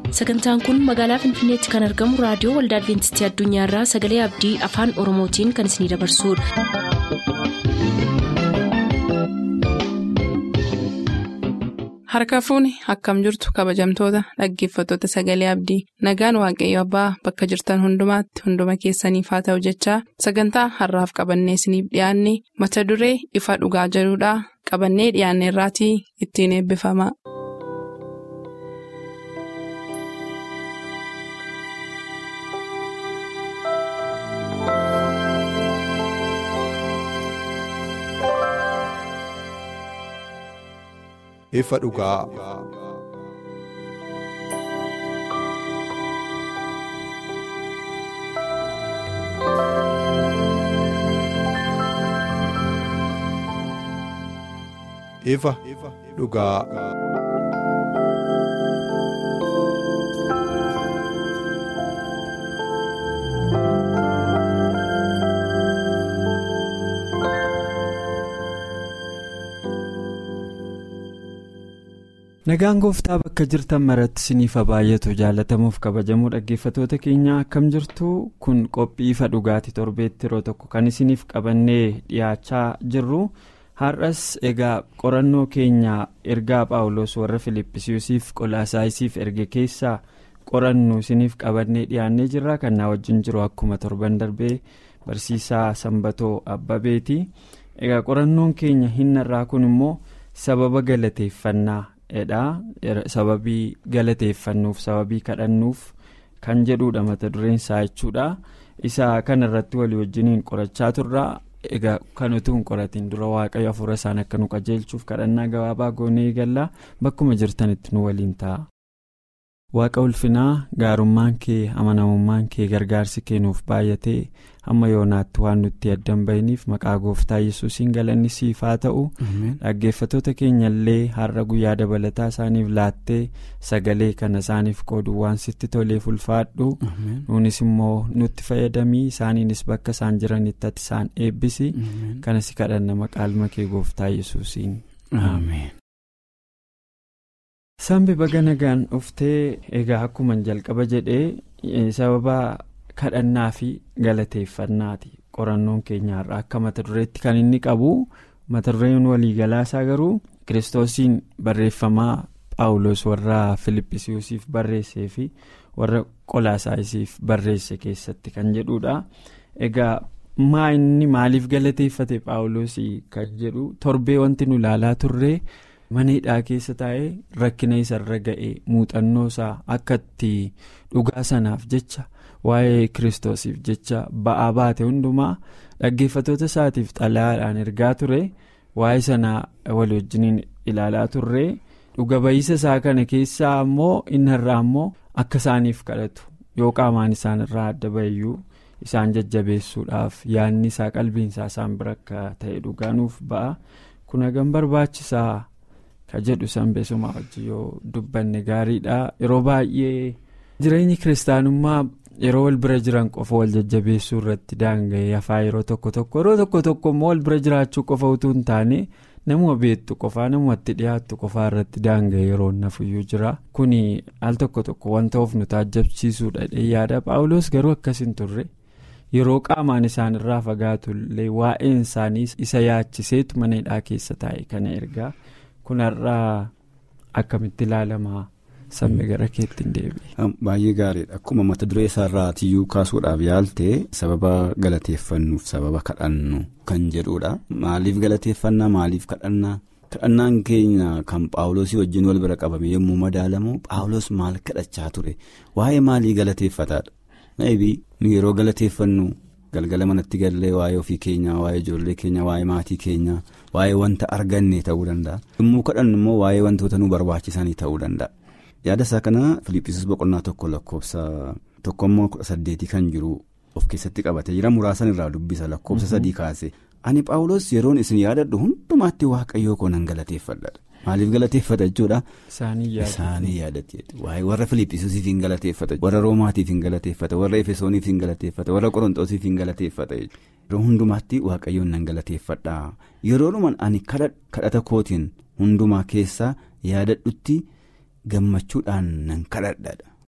sagantaan kun magaalaa finfinneetti kan argamu raadiyoo waldaa adventistii addunyaarraa sagalee abdii afaan oromootiin kan isinidabarsudha. harka fuuni akkam jirtu kabajamtoota dhaggeeffattoota sagalee abdii nagaan waaqayyo abbaa bakka jirtan hundumaatti hunduma keessaniif haa ta'u jechaa sagantaa harraaf qabannee isiniif dhiyaanne mata duree ifa dhugaa jedhudhaa qabannee dhiyaanne irraatii ittiin eebbifama. ifa dhugaa. ifa dhugaa. nagaan gooftaa bakka jirtan maratti isiniif baay'atu jaalatamuuf kabajamuu dhaggeeffatoota keenya akkam jirtu kun qophii ifa dhugaatii torbeetti yeroo tokko kan isiniif qabannee dhiyaachaa jirru har'as egaa qorannoo keenya ergaa paawulos warra filippisiisiif qolaasaayisiif erge keessaa qorannu isiniif qabannee dhiyaannee jirra kan naa wajjin jiru akkuma torban darbee barsiisaa sanbatoo abbabeeti egaa qorannoon keenya hinnarraa kun immoo sababa galateeffannaa. dha sababii galateeffannuuf sababii kadhannuuf kan jedhudha mata dureen isaa jechuudha isa kana irratti walii wajjiniin qorachaa turra egaa kan utuu hin qoratiin dura waaqayyo hafuura isaan akka nu qajeelchuuf kadhannaa gabaabaa goonee galla bakkuma jirtanitti nu waliin ta'a. waaqa ulfinaa gaarummaan kee amanamummaan kee gargaarsi kennuuf baay'atee hamma yoonaatti waan nutti addan bahiniif maqaa gooftaa yesuusiin galanni siif haa ta'u dhaggeeffatoota keenya illee har'a guyyaa dabalataa isaaniif laattee sagalee kana isaaniif qoodu waan sitti toleef ulfaadhu nuunis immoo nutti fayyadamii isaaniinis bakka isaan jiranitti ati isaan eebbisi kanas kadhanna maqaa kee gooftaa yesuusiin. Sambi baga nagaan dhuftee egaa akkuma jalqaba jedhee sababa kadhannaa fi galateeffannaati qorannoon keenyaarra akka mata dureetti kan inni qabu mata dureen waliigalaa isaa garuu kiristoosiin barreeffamaa paawulos warra filippisiisiif barreessee fi warra qolaasaayisiif barreesse keessatti kan jedhudha egaa maa inni maaliif galateeffate paawulosii kan jedhu torbee wanti nu ilaalaa turre. mana hidhaa keessa taa'ee rakkina isarra ga'ee muuxannoo isaa akka itti dhugaa sanaaf jecha waa'ee kiristoosiif jecha ba'aa baate hundumaa dhaggeeffatoota isaatiif xalayaadhaan ergaa ture waa'ee sanaa walii wajjiniin ilaalaa turre dhuga ba'iisa isaa kana keessaa ammoo inni irraa ammoo akka isaaniif kadhatu yoo qaamaan isaan irraa adda ba'iyyuu isaan jajjabeessuudhaaf yaadni isaa qalbiinsaa isaan bira akka ta'e dhugaanuuf ba'a kun hagam barbaachisaa. ka jedhu sanbeesuma wajji yoo dubbanne gaariidha yeroo baay'ee jireenyi kiristaanummaa yeroo wal bira jiran qofa wal jajjabeessuu irratti daanga'ee hafaa yeroo tokko tokko yeroo tokko tokko immoo wal bira jiraachuu qofa utuu hin taane namuma beektu qofaa namumatti dhiyaattu qofaa irratti daanga'ee yeroo nafuyyuu jira kuni al tokko tokko wanta of nu taajjabsiisuudha yaada paawulos garuu akkas hin turre yeroo qaamaan isaan irraa fagaatu illee waa'een isaanii isa yaachiseetu mana hidhaa keessa taa'e kana ergaa. kun har'aa akkamitti ilaalamaa sammee gara keetti hin deebi'e. Baay'ee gaariidha akkuma mata duree isaarraatiyyuu kaasuudhaaf yaalte sababa galateeffannuuf sababa kadhannu kan jedhudha maaliif galateeffannaa maaliif kadhannaa kadhannaan keenya kan paawulosii wajjin wal bira qabame yommuu madaalamu paawulos maal kadhachaa ture waa'ee maalii galateeffataadha nu yeroo galateeffannu. galgala manatti gallee waa'ee ofii keenyaa waa'ee ijoollee keenyaa waa'ee maatii keenyaa waa'ee wanta arganne ta'uu danda'a yommuu kadhannu immoo waa'ee wantoota nu barbaachisanii ta'uu danda'a yaada isaa kana filiippisiis boqonnaa tokko lakkoofsa tokkommoo kudha saddeetii kan jiru of keessatti qabate jira muraasan irraa dubbisa lakkoofsa sadii kaase ani paawulos yeroon isin yaadadhu hundumaatti waaqayyoo koo nan galateeffadha maaliif galateeffata jechuudha. isaanii yaadatti waa'ee warra filiippisiisiif hin galateeffata warra roomaatiif hin galateeffata warra efesooniif hin galateeffata warra qorontoosiif hin galateeffata yeroo hundumaatti waaqayyoon nan galateeffadha yeroodhuman ani kadhata kootiin hundumaa keessaa yaadadhutti gammachuudhaan nan kadhadha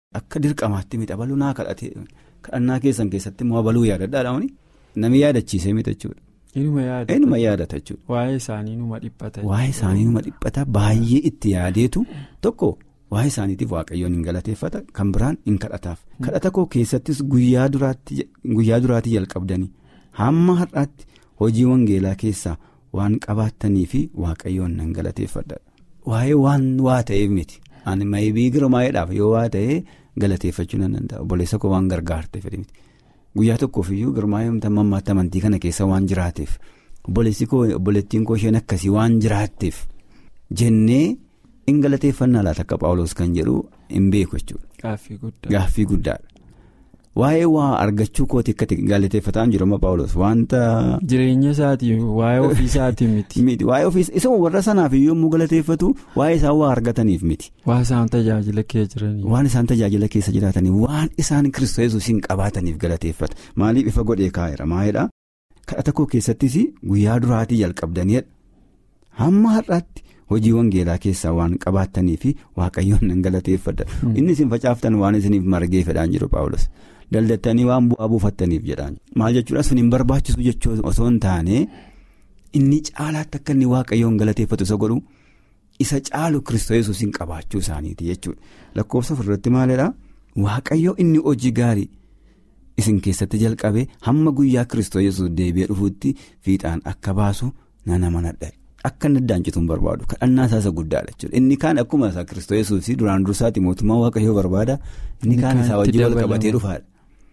akka dirqamaatti miti abaluu naa kadhatee kadhannaa keessan keessatti immoo abaluu yaadadhaadhaan namni yaadachiisee miti jechuudha. Eenyuma yaadata jechuudha. Waa'ee isaanii numa dhiphata. Waa'ee isaanii numa dhiphata baay'ee itti yaadeetu tokko waa'ee isaaniitiif waaqayyoon hin galateeffata kan biraan hin kadhataaf. Kadhata koo keessattis guyyaa duraatii jalqabdanii hamma har'aatti hojii wangeelaa keessaa waan qabaattanii fi waaqayyoon nan galateeffadha. Waa'ee waan waa ta'eef miti. Ani maybii girmaa'eedhaaf yoo waa ta'ee galateeffachuu nan danda'a. Obboleessa koo waan gargaarte fedhe miti. Guyyaa tokkoof iyyuu girmaa'ee mammaatti amantii kana keessa waan jiraateef obboleessi koo obboleettiin koo isheen akkasii waan jiraatteef jennee hin galateeffannaa laata akka paawuloos kan jedhu hin beeku jechuudha. Gaaffii guddaadha. Waa'ee waa argachuu kooti akkati galateeffataa jiru amma paawuloos wanta. Jireenya isaatii waa'ee ofii isaatii miti. Miti waa'ee ofii isa warra sanaaf iyyuu yommuu galateeffatu waa'ee isaan waa argataniif miti. Waan isaan tajaajila keessa jiranii. Waan isaan tajaajila keessa jiraatanii waan isaan kiristoos hin qabaataniif galateeffata maaliif ifa godhee kaa'eera maalidhaa kadhata koo keessattis guyyaa duraatii jalqabdaniidha hamma har'aatti hojii wangeelaa keessaa waan qabaatanii fi waaqayyoon nan galateeffadha inni isin facaaftan waan isiniif margee fedhaan jiru paawulos. daldattanii waan bu'aa buufattaniif jedhaan maal jechuudha sun hin barbaachisu jechuu osoo hin taane inni caalaatti akka inni waaqayyoon galateeffatu isa godhu isa caalu kiristoos hin qabaachuu isaaniiti jechuudha lakkoofsa ofirratti maalidhaa waaqayyo inni hojii gaarii isin keessatti jalqabe hamma guyyaa kiristoos deebi'ee dhufuutti fiixaan akka baasu nan amanadha akka inni addaancitu hin barbaadu kadhannaa isaa isa guddaadha jechuudha inni kaan akkuma isaa kiristoos duraan dursaati mootummaa waaqayyoo barbaada inni kaan isaa wajjin wal qabatee dhufaadha.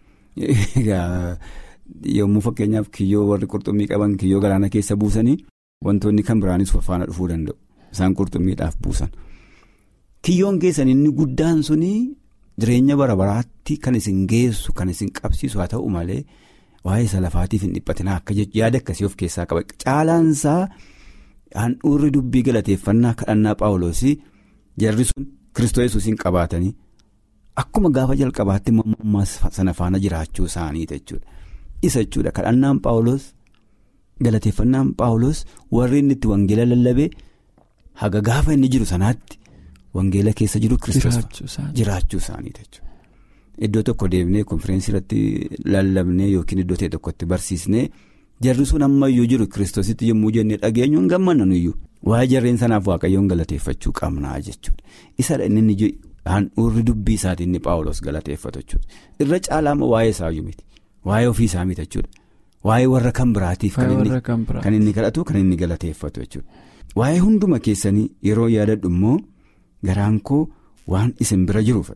yommuu fakkeenyaaf kiyyoo warri qurxummii qaban kiyyoo galaana keessa buusanii wantoonni kan biraanis faana dhufuu danda'u isaan qurxummiidhaaf buusan. Kiyyoon keessan inni guddaan suni jireenya bara baraatti kan isin geessu kan isin qabsiisu haa ta'u malee waa'ee isa lafaatiif hin dhiphatinaa akka yaada akkasii of keessaa qaba caalaansaa handhuurri dubbii galateeffannaa kadhannaa paawuloosii jarri sun kiristoos hin qabaatanii. Akkuma gaafa jalqabaatti mammaa sana faana jiraachuu isaaniiti jechuudha. Isa jechuudha kadhannaan paawuloos galateeffannaan paawuloos warri inni itti wangeela lallabee haga gaafa inni jiru sanaatti wangeela keessa jiru kiristoos jiraachuu isaaniiti jechuudha. Iddoo tokko deemnee konfiraansii irratti lallabnee yookiin iddoo ta'e tokkotti barsiisnee jarri sun ammayyuu jiru kiristoositti yommuu jennee dhageenyu hin gammannu iyyuu waa'ee jarreen sanaaf waaqayyoon galateeffachuu qabnaa jechuudha. Isadha inni handhuurri dubbii isaatii inni paawuloos galateeffatu jechuudha. Irra caalaama waa'ee isaayyuu miti. Waa'ee ofii isaa miti jechuudha. Waa'ee warra kan biraatiif kan inni kadhatu kan inni galateeffatu jechuudha. Waa'ee hunduma keessanii yeroo yaadadhu immoo garaan koo waan isin bira jiruuf.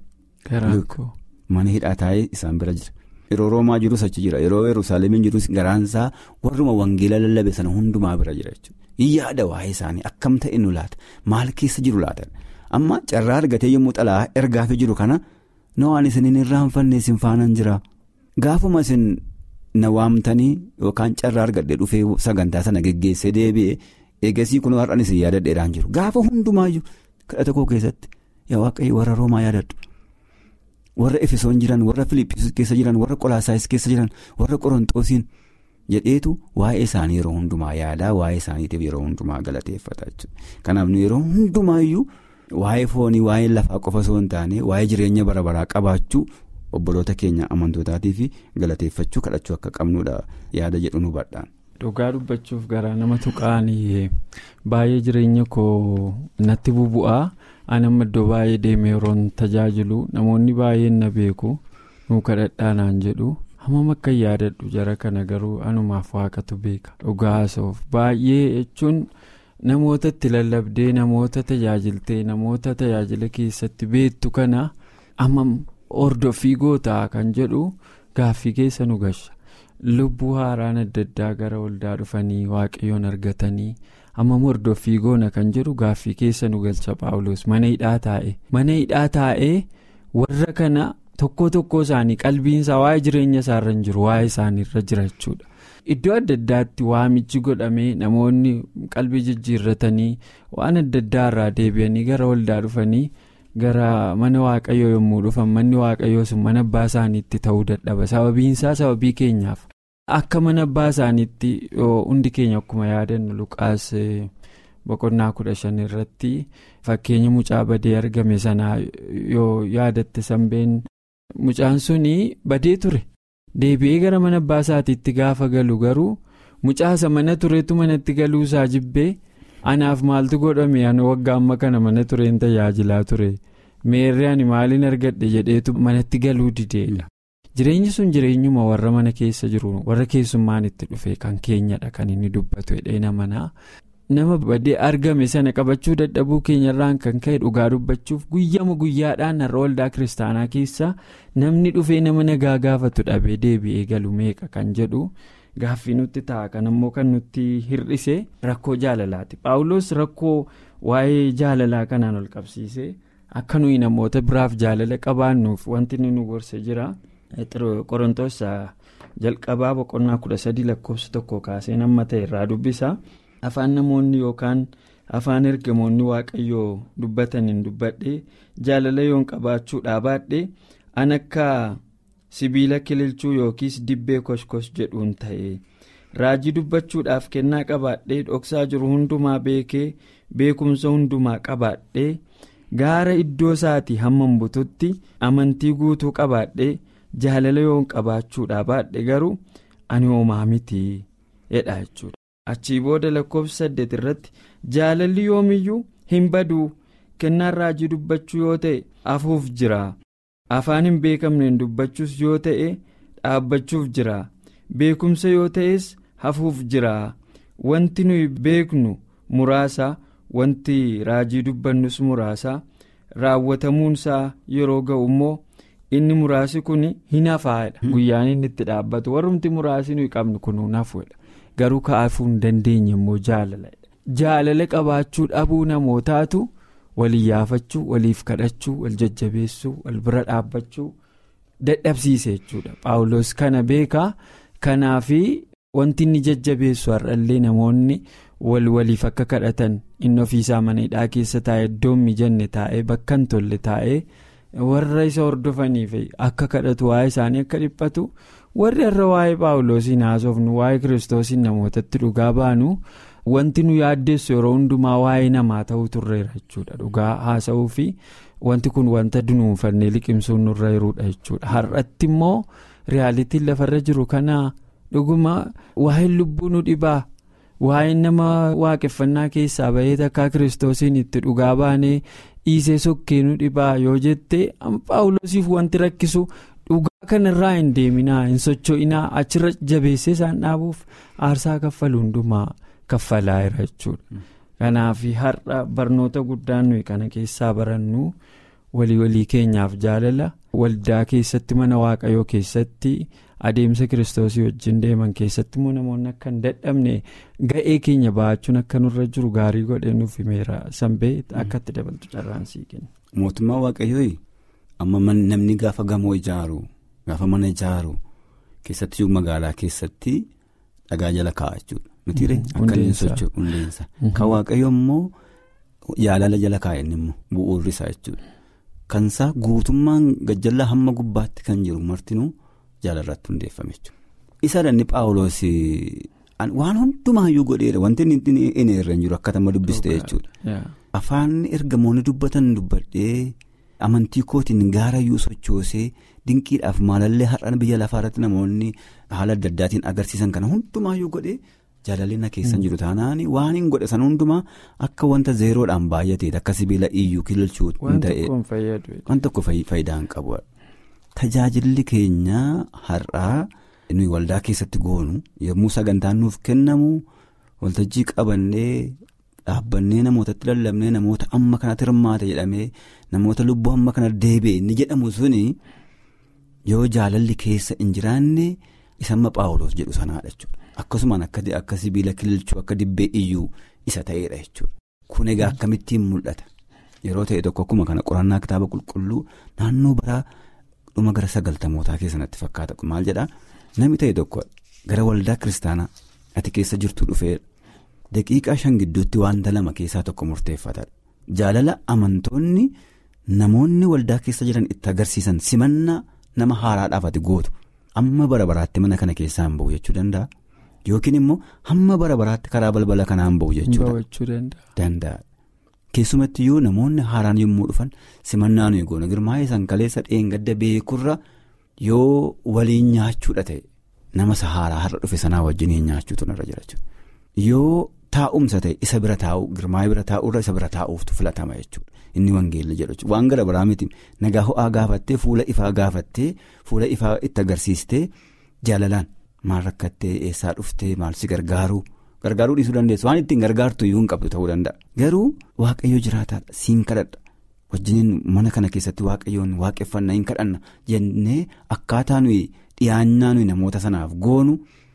Mana hidhaa taa'ee isaan bira jira. Yeroo Roomaa jirus achi jira. Yeroo Yerusaalemiin jirus garaansaa warruma wangeela lallabe sana hundumaa bira jira jechuudha. Yaada waa'ee isaanii akkam ta'e nu laata? Maal keessa jiru laata? Amma carraa argatee yommuu xalaa ergaafii jiru kana na waan isin hin irraanfanne isin faanaan jira. Gaafuma isin na waamtanii yookaan carraa argadhee dhufee sagantaa sana geggeessee deebi'ee eegasii kun har'an isin yaadadheedhaan jiru. Gaafa hundumaayyuu kadhata koo keessatti yaa waaqayyo warra Roomaa yaadadhu. Warra Efesoon jiran, warra Filiippiis keessa jiran, warra Qolaasaayis keessa jiran, warra Qorontoosiin jedheetu waa'ee isaanii yeroo hundumaa yaadaa waa'ee isaaniitiif yeroo hundumaa galateeffata jechuudha. Kanaaf nu yeroo hundumaayyuu. Waa'ee foonii waa'ee lafaa qofa osoo hin taane waa'ee jireenya bara baraa qabaachuu obboloota keenya amantootaatii fi galateeffachuu kadhachuu akka qabnudha yaada jedhu nu badhaan. Dhugaa dubbachuuf garaa nama tuqaanii baay'ee jireenya koo natti bubu'aa ani amma iddoo baay'ee deemee yeroon tajaajilu namoonni baay'een na beeku nuu kadhadhaa naan jedhu hammam akka yaadadhu jara kana garuu anumaaf waaqatu beeka dhugaa haasa'uuf baay'ee jechuun. namoota itti lallabdee namoota tajaajiltee namoota tajaajila keessatti beektu kana amma hordoffii gootaa kan jedhu gaaffii keessa nu gasha lubbuu haaraan adda addaa gara waldaa dhufanii waaqayyoon argatanii amma hordoffii goona kan jedhu gaaffii keessa nu galcha paawuloos mana hidhaa taa'e mana hidhaa taa'ee warra kana tokko tokko isaanii qalbiinsaa waa'ee jireenya isaarra hin jiru waa'ee isaaniirra jira jechuudha. Iddoo adda addaatti waamichi godhamee namoonni qalbii jijjiirratanii waan adda addaa irraa deebi'anii gara waldaa dhufanii gara mana waaqayyoo yommuu dhufan manni waaqayyoo sun mana abbaa isaaniitti ta'uu dadhaba sababiinsaa sababii keenyaaf akka mana abbaa isaaniitti hundi keenya akkuma yaadannu luqaas boqonnaa kudha shan irratti fakkeenya mucaa badee argame sanaa yoo yaadatte sanbeen mucaan suni badee ture deebi'ee gara mana abbaa isaatiitti gaafa galu garuu mucaasa mana tureetu manatti galuu isaa jibbee anaaf maaltu godhame ani waggaa amma kana mana tureen tajaajilaa ture meerri ani maaliin argadhe jedheetu manatti galuu dideedha. jireenyi sun jireenyuma warra mana keessa jiru warra keessummaan itti dhufe kan keenyadha kan inni dubbatu dheena manaa nama badee argame sana qabachuu dadhabuu keenyarraan kan ka'e dhugaa dubbachuuf guyyama guyyaadhaan har'a waldaa kiristaanaa keessa namni dhufee nama nagaa gaafatu dhabee deebi'ee galu meeqa kan jedhu gaaffii nutti ta'a kan ammoo kan nutti hir'ise rakkoo jaalalaati paawulos rakkoo waa'ee jaalalaa kanaan ol qabsiise akka nuyi namoota biraaf jaalala qabaannuuf wanti nu gorse jira. qorontoos jalqabaa boqonnaa kudha sadii lakkoofsa tokko kaasee namma ta'e irraa dubbisa afaan namoonni yookaan afaan ergamoonni waaqayyoo dubbataniin dubbadhe jaalala yoon qabaachuu dhaabaadhe an akka sibiila kililchuu yookiis dibbee koskos jedhuun ta'e raajii dubbachuudhaaf kennaa qabaadhe dhoksaa jiru hundumaa beekee beekumsa hundumaa qabaadhe gaara iddoo isaatii hammam bututti amantii guutuu qabaadhe. jaalala yoon qabaachuudhaa baadhe garuu ani homaa miti jedha jechuudha achii booda lakkoofsa saddeet irratti jaalalli yoomiyyuu hin baduu kennaan raajii dubbachuu yoo ta'e hafuuf jira afaan hin beekamneen dubbachuus yoo ta'e dhaabbachuuf jira beekumsa yoo ta'es hafuuf jira wanti nuyi beeknu muraasa wanti raajii dubbannus muraasa raawwatamuunsaa yeroo ga'u immoo. inni muraasi kun hin hafaadha guyyaan inni itti dhaabbatu warrumti muraasi nuyi qabnu kunuun hafuudha garuu ka'aafuu hin dandeenye immoo jaalala jaalala qabaachuu dhabuu namootaatu walii yaafachuu waliif kadhachuu wal jajjabeessuu wal bira dhaabbachuu dadhabsiise jechuudha paawulos kana beekaa kanaafi wanti inni jajjabeessu har'allee namoonni wal waliif akka kadhatan inni ofiisaa mana hidhaa keessa taa'ee iddoon mijanne taa'ee bakka hin tolle taa'ee. warra isa hordofaniif akka kadhatu waa'ee isaanii akka dhiphatu warri har'a waa'ee paawuloosiin haasofnu waa'ee kiristoosiin namootatti dhugaa baanu wanti nu yaaddeessu yeroo hundumaa waa'ee namaa ta'uu turreera jechuudha dhugaa haasa'uu fi wanti kun wanta dunuunfannee liqimsuun nurra jiruudha jechuudha har'atti immoo riyaalitiin lafarra jiru kana dhuguma waa'een lubbuu nu dhibaa waa'een nama waaqeffannaa keessaa bahee takkaa kiristoosiin itti dhugaa baanee. dhiisee sokkee nu dhibaa yoo jette paawulosiif wanti rakkisu dhugaa kanarraa hin deeminaa hin socho'inaa achirra jabeessee isaan dhaabuuf aarsaa kaffalu hundumaa kaffalaa jira jechuudha. kanaaf har'a barnoota guddaan nuyi kana keessaa barannu walii walii keenyaaf jaalala waldaa keessatti mana waaqayyoo keessatti adeemsa kiristoosii wajjin deeman keessatti immoo namoonni akka hin dadhabne ga'ee keenya ba'achuun akka nurra jiru gaarii godhee nuuf himeera sanbee akka itti dabaltu carraan sii kenna. mootummaa waaqayyoo amma namni gaafa gamoo ijaaru gaafa mana ijaaru keessatti magaalaa keessatti dhagaa jala kaa'a jechuudha mitiire akka inni socho'u hundeensa kan waaqayyo immoo jaalala jala kaa'e inni immoo bu'uurri isaa jechuudha kansaa guutummaan gajjallaa hamma gubbaatti kan jiru martinuu. jaalarratti hundeeffame jechuudha. isa dhanni paawuloos waan hundumaayyuu godheera wanti inni irra hin jiru akkatama dubbiste jechuudha. afaan ergamoonni dubbatan dubbadhee amantii kootiin gaarayyuu sochoosee dinqiidhaaf maalallee har'an biyya lafaarratti namoonni haala adda addaatiin agarsiisan kana hundumaayyuu godhee jaalalli keessan jiru taanaan waan hin godhe san hundumaa akka wanta zeeroodhaan baay'atee akka sibiila iyyuu kililchuu ta'e waan tokko faayidaa hin qabu. Tajaajilli keenya har'aa nuyi waldaa keessatti goonu yommuu sagantaan nuuf kennamu waltajjii qabannee dhaabbannee namootatti lallabnee namoota amma kanatti hirmaate jedhamee namoota lubbuu amma kana deebi'e inni jedhamu suni yoo jaalalli keessa hin jiraanne isamma paawuloos jedhu sanaadha jechuudha. Akkasumaan akka sibiila kililchuu akka dibbee iyyuu isa ta'edha jechuudha. Kun egaa akkamittiin mul'ata yeroo ta'e tokko akkuma kana qorannaa kitaaba qulqulluu naannoo baraa. dhuma gara sagaltamootaa keessatti fakkaata maal jedhaa namni ta'e tokko gara waldaa kiristaanaa ati keessa jirtu dhufee daqiiqaa shan gidduutti wanta lama keessaa tokko murteeffata jaalala amantoonni namoonni waldaa keessa jiran itti agarsiisan simannaa nama haaraadhaaf ati gootu amma bara baraatti mana kana keessaa hin bahu jechuu danda'a yookiin immoo hamma bara baraatti karaa balbala kanaan ba'u jechuudha. danda'a. Keessumatti yoo namoonni haaraan yommuu dhufan simannaa nuyi goona girmaa'ee san kaleessa dheengadda beekurra yoo waliin nyaachuudha ta'e nama isa haaraa har'a dhufe sanaa wajjin nyaachuutu narra jira jechuudha. Yoo taa'umsa ta'e isa bira taa'u girmaa'ee bira taa'urra isa bira taa'uuftu filatama jechuudha inni wangeelli jedhu jechuudha waan gara biraa miti nagaa ho'aa gaafattee fuula ifaa gaafattee fuula ifaa itti agarsiistee jaalalaan maal rakkattee eessaa dhuftee maal si gargaaruu. Gargaaruu dhiisuu dandeessu waan ittiin gargaartu iyyuu hin qabdu ta'uu danda'a garuu waaqayyo jiraataadha siin kadhadha wajjiniin mana kana keessatti waaqayyoon waaqeffannaa hin kadhanna jennee akkaataa nuyi dhiyaannaa nuyi namoota sanaaf goonu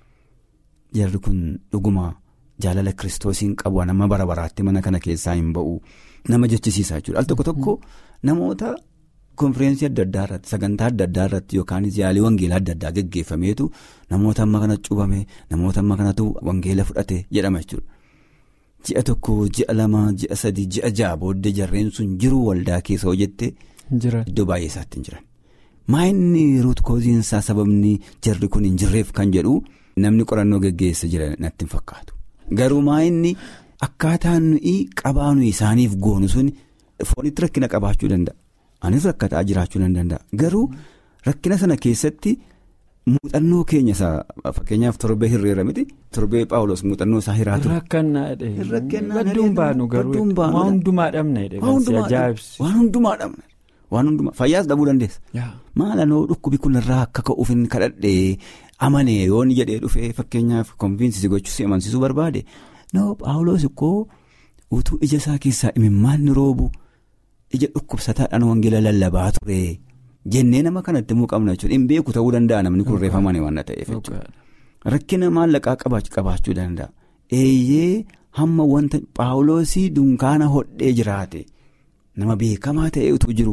jarri kun dhuguma jaalala kiristoosiin qabu nama bara baraatti mana kana keessaa hin ba'u nama jechisiisaa jechuudha al tokko tokko namoota. konfireensi adda addaa irratti sagantaa adda addaa irratti yookaanis yaalii wangeelaa adda addaa geggeeffameetu namoota amma kana cuubame namoota amma kanatu wangeela fudhate jedhama jechuudha. Ji'a tokko ji'a lama ji'a sadii ji'a ja'a booddee jarreen sun jiru waldaa keessa hojjette iddoo baay'ee isaatti hin jiran. Maa inni ruut koziinsaa sababni jarri kun hin jirreef kan jedhu namni qorannoo geggeessa jira natti hin fakkaatu. Garuu maa inni akkaataan nuyi qabaa nuyi isaaniif goonu sun foonitti rakkina qabaachuu danda'a. Anis rakkataa jiraachuu nan danda'a garuu rakkina sana keessatti muuxannoo keenya isaa fakkeenyaaf torbee hirreera miti torbee paawulos muuxannoo isaa hiraatu. Rakkannaa jedhee badduun baanu garuu waan hundumaa dhabna jedhee waan hundumaa dhabna waan hundumaa fayyaas dhabuu dandeessa. Maalanoo dhukkubi kun irraa akka ka'uuf hin kadhadhee amanee yoon jedhee dhufee fakkeenyaaf konfiinsii gochuus amansiisuu barbaade noo paawulos ikkoo utuu ija isaa keessaa imimmaan ni roobu. ija dhukkubsataadhaan wangeela lallabaa ture jennee nama kanatti immoo qabna jechuudha hin beeku ta'uu danda'a namni kun reeffamanii waan ta'eef jechuudha rakkina maallaqaa qabaachuu danda'a eeyyee hamma wanta paawuloosii dunkaana hodhee jiraate nama beekamaa ta'e utuu jiru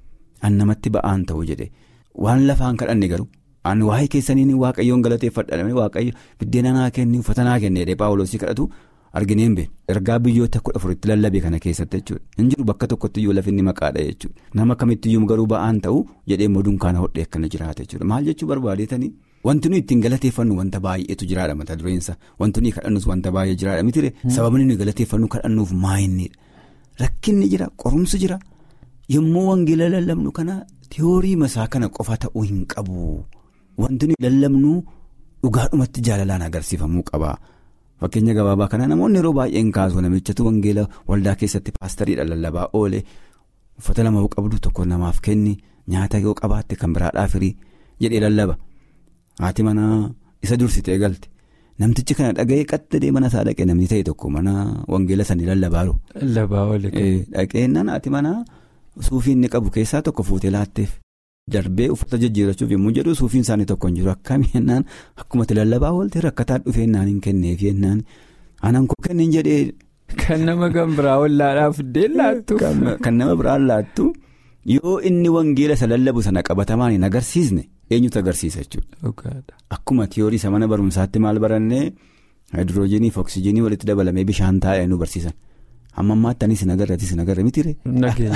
an namatti ba'aan ta'u jedhe waan lafaan kadhanne garuu an waa'ee keessaniin waaqayyoon galateeffadha waaqayyo biddeena naa kenni uffata naa kenne jedhee paawuloosii kadhatu. argineen been ergaa biyyoota kudha afuritti lallabe kana keessatti jechuudha hin jiru bakka tokkotti iyyuu lafinni maqaadha jechuudha nama kamittiyyuu garuu ba'aan ta'u jedhee immoo dunkaana hodhee akkana jiraata jechuudha maal jechuu barbaadeetanii wanti nuyi ittiin galateeffannu wanta baay'eetu jiraadha mata dureensa wanti nuyi kadhannus wanta baay'ee jiraadha mitire sababni nuyi galateeffannu kadhannuuf maayinniidha rakkinni jira qorumsi jira yommuu wangeela lallabnu kana tiyoorii masaa kana qofa ta'uu hin qabu wanti nuyi lallabnu dhugaadhumatti jaalalaan agarsiifamuu qaba. Fakkeenya gabaabaa kana namoonni yeroo baay'een kaasu namichatu wangeela waldaa keessatti paastariidha lallabaa oole uffata lama yoo qabdu tokko namaaf kenni nyaata yoo qabaatte kan biraadhaaf firii jedhee lallaba haati manaa isa dursitee galte namtichi kana dhaga'ee qaxxadee mana isaa dhaqee namni ta'e tokko mana wangeela sanii lallabaaru. Lallabaa oole. Dhaqeennaan haati manaa suufii inni qabu keessaa tokko fuutee laatteef. Darbee uffata jijjiirachuuf yommuu jedhu suufiin isaanii tokko hin jiru akkami jennaan akkumatti lallabaa oolte rakkataa dhufee naan hin kenneef jennaan aanaan koo kennin jedhee. Kan nama kan biraa wallaadhaaf iddeen laattu. Kan nama biraan laattu yoo inni wangeela isa lallabu sana qabatamaan hin agarsiisne eenyutu agarsiisa jechuudha. Akkuma tiyoorii isa mana barumsaatti maal barannee haayiduroojiinii fi oksijiinii walitti dabalamee bishaan taa'ee nu barsiisan. Amma ammaatti anis nagarratti si nagarra miti ree.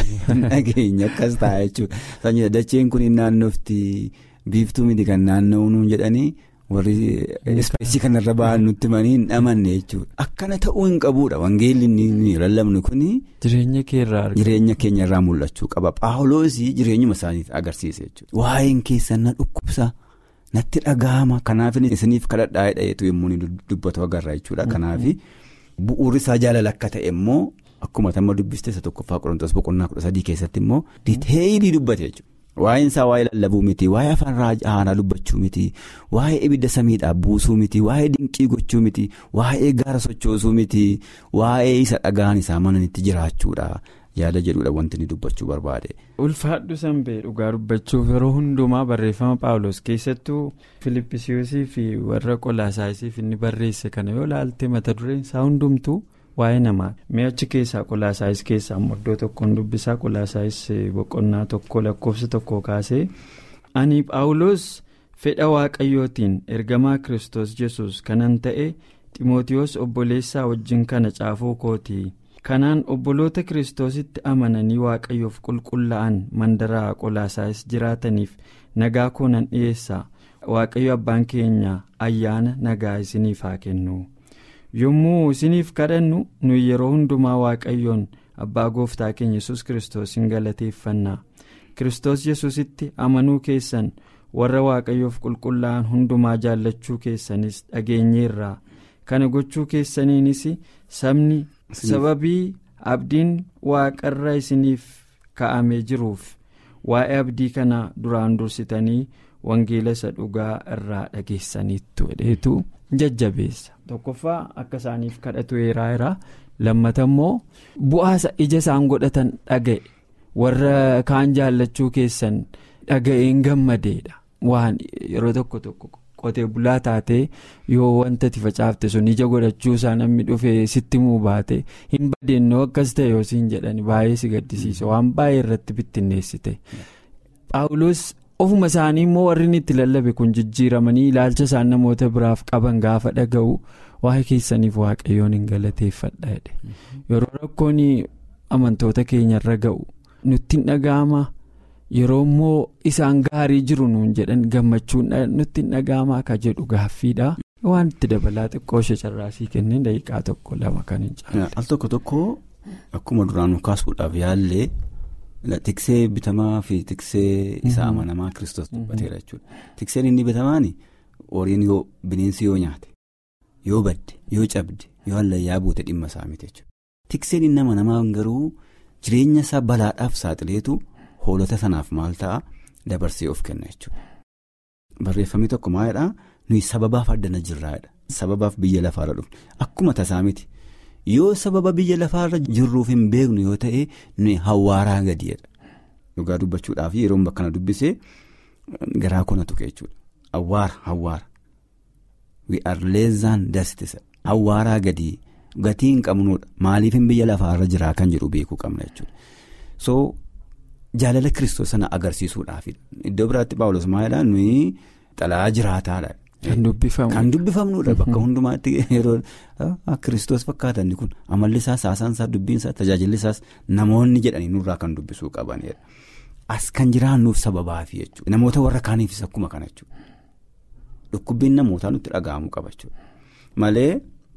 Nageenya akkas ta'a jechuudha. Sanyii dacheen kun naannofti biiftuu miti kan naanna'uun jedhanii warri ispeesii kanarra ba'an nutti manii hin amanne jechuudha. Akkana ta'uu hin qabuudha wangeelli inni lallabnu kuni. Jireenya keerraa argina. Jireenya keenya irraa mul'achuu qaba. Paawuloosii jireenyuma isaaniif agarsiise jechuudha. Waa'een keessan na dhukkubsa natti dhagahama kanaaf isiniif kadhadhaa jedheetu yommuu dubbatu agarra jechuudha. Kanaaf. Bu'uurri isaa jaalala akka ta'e immoo akkuma tamma dubbiste isa tokkoffaa qorontoos boqonnaa kudha sadii keessatti immoo diiteeyilii dubbate jechuudha. Waa'een isaa waa'ee lallabuu miti waa'ee afaan haaraa dubbachuu miti waa'ee ibidda samiidhaa buusuu miti waa'ee dinqii gochuu miti waa'ee gaara sochoosuu miti waa'ee isa dhagaan isaa mananitti jiraachuudha yaada jedhuudha wanti inni dubbachuu barbaade. Ulfaadhu sanbee dhugaa dubbachuuf yeroo hundumaa barreeffama paawulos keessattuu filippisiyoosii fi warra qolaasaayisiif inni barreesse kana yoo ilaalte mata dureen isaa hundumtuu waa'ee namaa mi'achi keessaa qolaasaayis keessaa iddoo tokkoon dubbisaa qolaasaayis boqonnaa tokko lakkoofsa tokko kaasee ani paawulos fedha waaqayyootiin ergamaa kiristoos yesus kanan ta'e ximootiyoos obboleessaa wajjin kana caafuu kooti kanaan obboloota kiristoositti amananii waaqayyoof qulqullaa'an mandaraa qolaasaayis jiraataniif nagaa koo nan dhiyeessaa waaqayyo abbaan keenya ayyaana nagaa isiniif haa kennu yommuu isiniif kadhannu nuyi yeroo hundumaa waaqayyoon abbaa gooftaa keenya yesus kiristoos hin galateeffannaa kiristoos yesusitti amanuu keessan warra waaqayyoof qulqullaa'an hundumaa jaallachuu keessanis dhageenyeerraa kana gochuu keessaniinis sabni sababii abdiin waaqarra isiniif ka'amee jiruuf waa'ee abdii kana duraan dursitanii wangeela isa dhugaa irraa dhageessaniittu jedheetu jajjabeessa tokkoffaa akka isaaniif kadhatu heeraa'eera lammata immoo bu'aasa ija isaan godhatan dhaga'e warra kaan jaallachuu keessan dhaga'een gammadeedha waan yeroo tokko tokko qotee bulaa taatee yoo wanta itti facaafte sun ija godhachuu isaa namni dhufee sitti muu baate hin badeennoo akkas ta'e yoo siin jedhani baay'ee si gaddisiisa waan baay'ee irratti bittinneessite paawuloos ofuma isaanii immoo warri itti lallabe kun jijjiiramanii ilaalcha isaan namoota biraaf qaban gaafa dhaga'u waa'ee keessaniif waaqayyoon hin galateeffadha jedhe yeroo rakkoon amantoota keenyarra ga'u nutti hin dhaga'ama yeroo immoo isaan gaarii jiru nuun jedhan gammachuun nutti hin dhaga'ama akka jedhu gaaffiidha waan itti dabalaa xiqqoo ishee carraasii kenneen daqiiqaa tokko lama kan hin caalle. al tokko tokko akkuma duraan kaasuudhaaf yaallee. Tiksee bitamaa fi tiksee isa amanamaa kiristoos dubbateera jechuudha. Tikseen inni bitamaan horiin yoo bineensi yoo nyaate yoo badde yoo cabde yoo hallayyaa buute dhimma isaa miti jechuudha. Tikseen inni amanamaa garuu jireenya isaa balaadhaaf saaxileetu hoolota sanaaf maal ta'a dabarsee of kenna jechuudha. Barreeffamni tokko maalidhaa nuyi sababaaf addana jirraadha. Sababaaf biyya lafaarra dhufne akkuma tasaa miti. yoo sababa biyya lafaarra jirruuf hin beeknu yoo ta'e nuyi hawaaraa gadiidha dhugaa dubbachuudhaaf yeroo bakka kana dubbisee garaa kona tuqe jechuudha hawaara hawaara we are less than dust hawaaraa gadii gatii hin qabnuudha maaliif hin biyya lafaarra jiraa kan jedhu beekuu qabna jechuudha so jaalala kiristoos sana agarsiisuudhaaf iddoo biraatti paawulos maalidhaa nuyi xalaa jiraataadha. Kan dubbifamudha. Kan dubbifamudha bakka hundumaatti yeroo kiristoos fakkaatan kun amalli isaas haasaan isaa dubbiin isaa tajaajilli isaas namoonni jedhanii nurraa kan dubbisuu qabanidha. As kan jiraannuuf sababaafi jechuudha. Namoota warra kaaniifis akkuma kana jechuudha. Dhukkubbiin namootaa nutti dhaga'amuu qaba jechuudha. Malee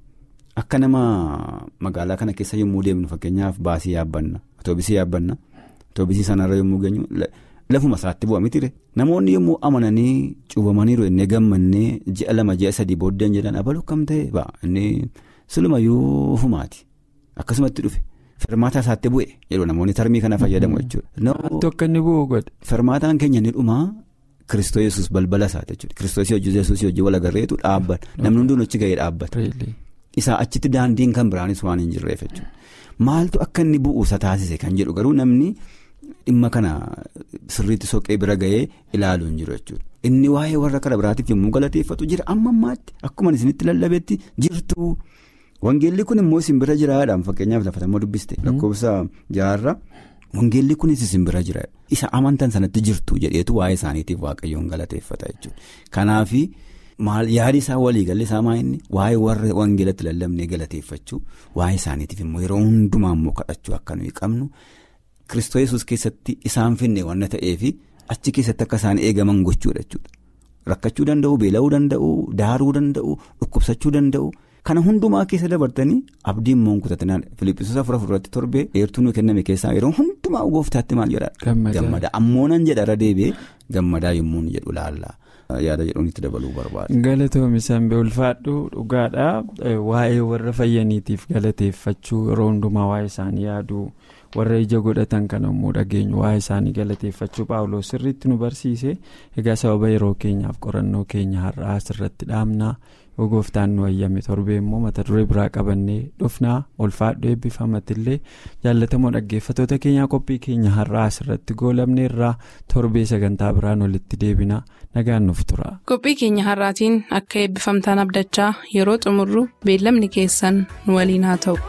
akka nama magaalaa kana keessa yommuu deemnu fakkeenyaaf baasii yaabbanna atoobisii yaabbanna atoobisii sanarra yommuu geenyu. Lafuma isaatti bu'a mitire namoonni yommuu amananii cuubamaniiru inni gammannee ji'a lama ji'a sadii booddeen jedhan abaluu kam ta'e ba'a inni silumayyuu fumaati akkasumatti dhufe firmaataa isaatti bu'e jedhu namoonni tarmii kana fayyadamu jechuudha. Tokko inni bu'u godhe. Firmaataan keenya ni dhumaa kiristoos yesus balbala isaati jechuudha kiristoos hojii yesus hojii wal agarreetu dhaabbata namni hunduun achi ga'ee dhaabbata. Isaa achitti daandiin kan biraanis waan hin jirreef jechuudha maaltu akka inni bu'uusa taasise kan jedhu garuu namni. Dhimma kana sirriitti soqee bira ga'ee ilaaluu hin jiru jechuudha. Inni waa'ee warra karaa biraatiif yommuu galateeffatu jira amma ammaatti akkuma isinitti lallabeetti jirtu. Wangeelli kun immoo isin bira jiraadhaan fakkeenyaaf lafatammoo dubbiste. Lakkoofsa jaarra wangeelli kunis isin bira jira. Isa amantan sanatti jirtu jedheetu waa'ee isaaniitiif waaqayyoon galateeffata jechuudha. Kanaaf maal yaadi isaa waliigalli isaa maa'inni waa'ee warra wangeelatti lallabnee galateeffachuu waa'ee isaaniitiif immoo yeroo hundumaa immoo kadhachuu akka nuyi qabnu. Kiristoos yesus keessatti isaan finne waan ta'eef achi keessatti akka isaan eegaman gochuudha jechuudha. Rakkachuu danda'u, beela'uu danda'u, daaruu danda'u, dhukkubsachuu danda'u. Kana hundumaa keessa dabartanii abdiin immoo kutatinaan Filiippisoos afur afurratti torbee eertuu nu kenname keessaa yeroo hundumaa gooftaatti maal jedhaa? Gammada. Ammoo nan jedha irra deebi'ee gammadaa yommuu inni jedhu laalla. Yaada jedhuun itti dabaluu barbaada. Galatoomi sanbee ulfaadhu dhugaadha. Waa'ee warra fayyaniitiif galateeffachuu yeroo hundumaa waa'ee isaanii yaaduu. warra ija godhatan kan immoo dhageenyu waa'ee isaanii galateeffachuu paawuloos sirriitti nu barsiise egaa sababa yeroo keenyaaf qorannoo keenya har'aa asirratti dhaabnaa yoo gooftaan nu ayyame torbee immoo mata duree biraa qabannee dhufnaa ulfaadhu eebbifamatillee jaallatamoo dhaggeeffatoota keenyaa qophii keenya har'aa asirratti goolabne irraa torbee sagantaa biraan walitti deebinaa nagaan nuuf tura. qophii keenya har'aatiin akka eebbifamtaan abdachaa yeroo xumurru beellamni keessan nu waliin haa ta'u.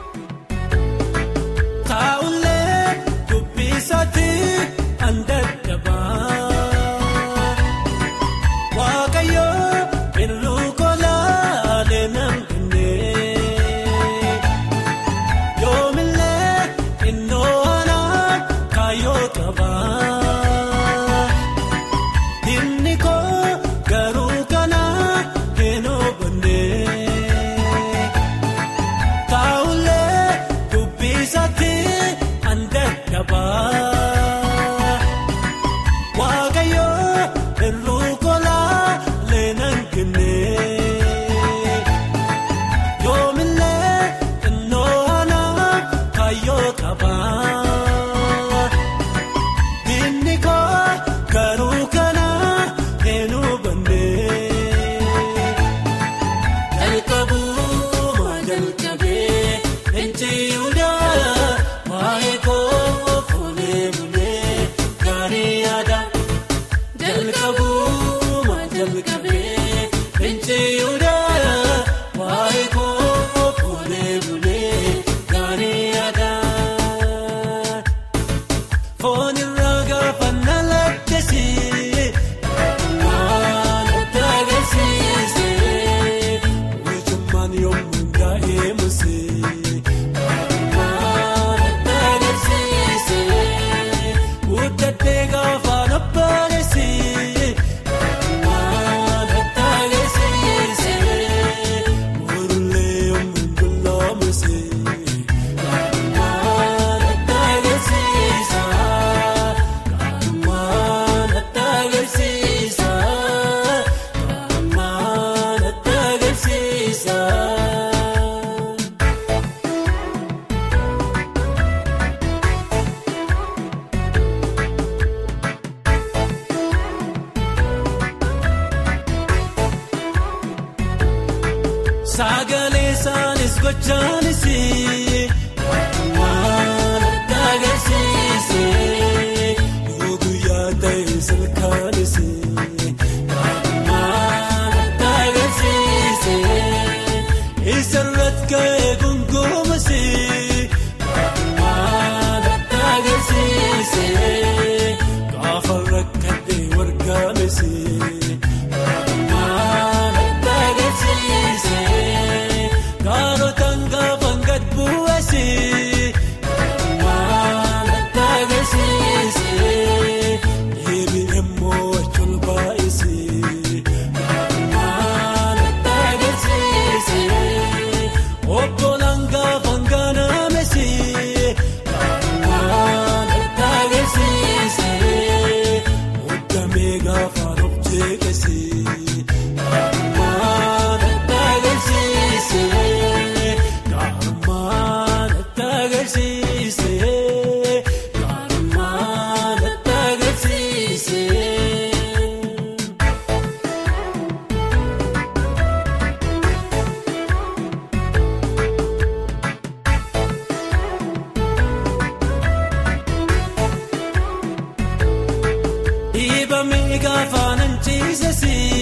Yoomillee Sagalee isaanis gochaanis waan adda agarsiise yoo guyyaa ta'e salkaanis waan adda agarsiise isarratti ka'ee gongomas waan adda agarsiise gaafa rakkatee wargaames. Waan adda agarsiise kaarotaan gaafa gad bu'eesse waan adda agarsiise deebiin immoo achuun baay'ise waan adda agarsiise obbolaan gaafa ganaamesse waan adda agarsiise muddamee gaafa of jeeqesse. Waan adda agarsiise gaarumaan adda agarsiise gaarumaan adda agarsiise. Dhiibamee gaafa nan ciisesi